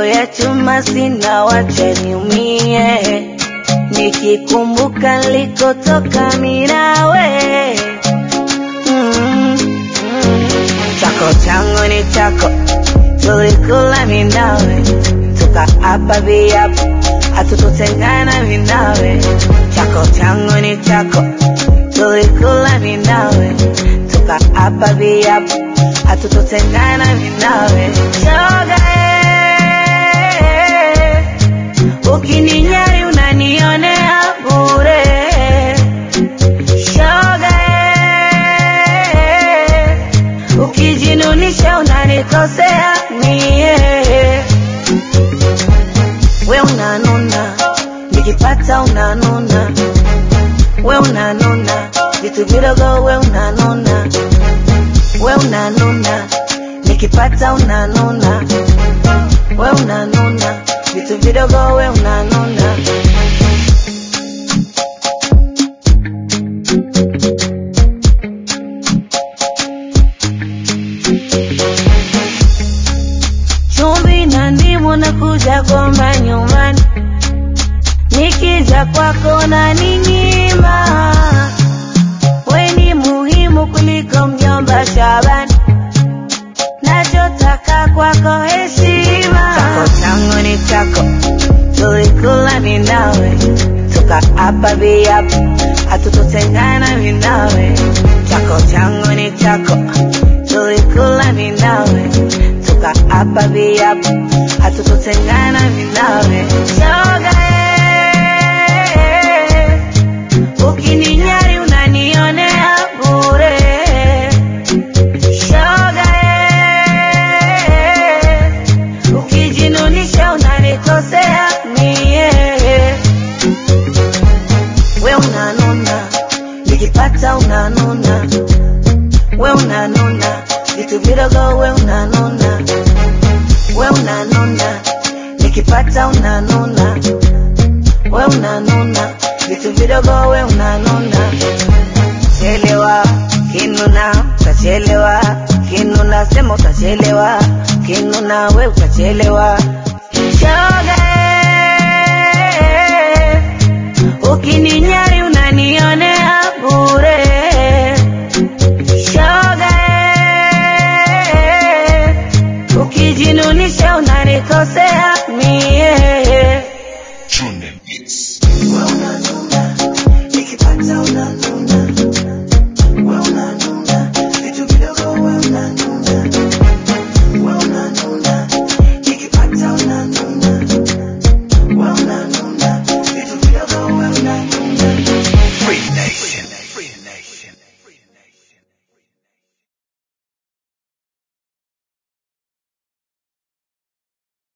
ya chuma sina, wacha niumie nikikumbuka nilikotoka mimi nawe. Mm, mm. Chako changu ni chako, tulikula mimi nawe, tukaapa viapo hatutotengana mimi nawe. Chako changu ni chako, tulikula mimi nawe, tukaapa viapo hatutotengana mimi nawe. Shoga eh, ukininyari unanionea bure. Shoga eh, ukijinunisha unanikosea mie. We unanuna, nikipata unanuna, we unanuna, vitu vidogo we unanuna, we unanuna, nikipata unanuna, we unanuna, vitu vidogo we unanuna. chumvi na ndimu na kuja kwamba nyumbani, nikija kwako na ninyima. We ni muhimu kuliko mjomba Shabani, nachotaka kwako heshima. Chako changu ni chako, tulikula mimi nawe, tukaapa viapo hatutotengana mimi nawe. Chako changu ni chako, tulikula mimi nawe, tukaapa viapo hatutotengana mimi nawe. Shoga eh, ukininyari unanionea bure. Shoga eh, ukijinunisha unanikosea mie. We unanuna, nikipata unanuna, we unanuna, vitu vidogo we unanuna, we unanuna, nikipata unanuna, we unanuna, vitu vidogo we unanuna. Chelewa kinuna, utachelewa kinuna, sema utachelewa kinuna, we utachelewa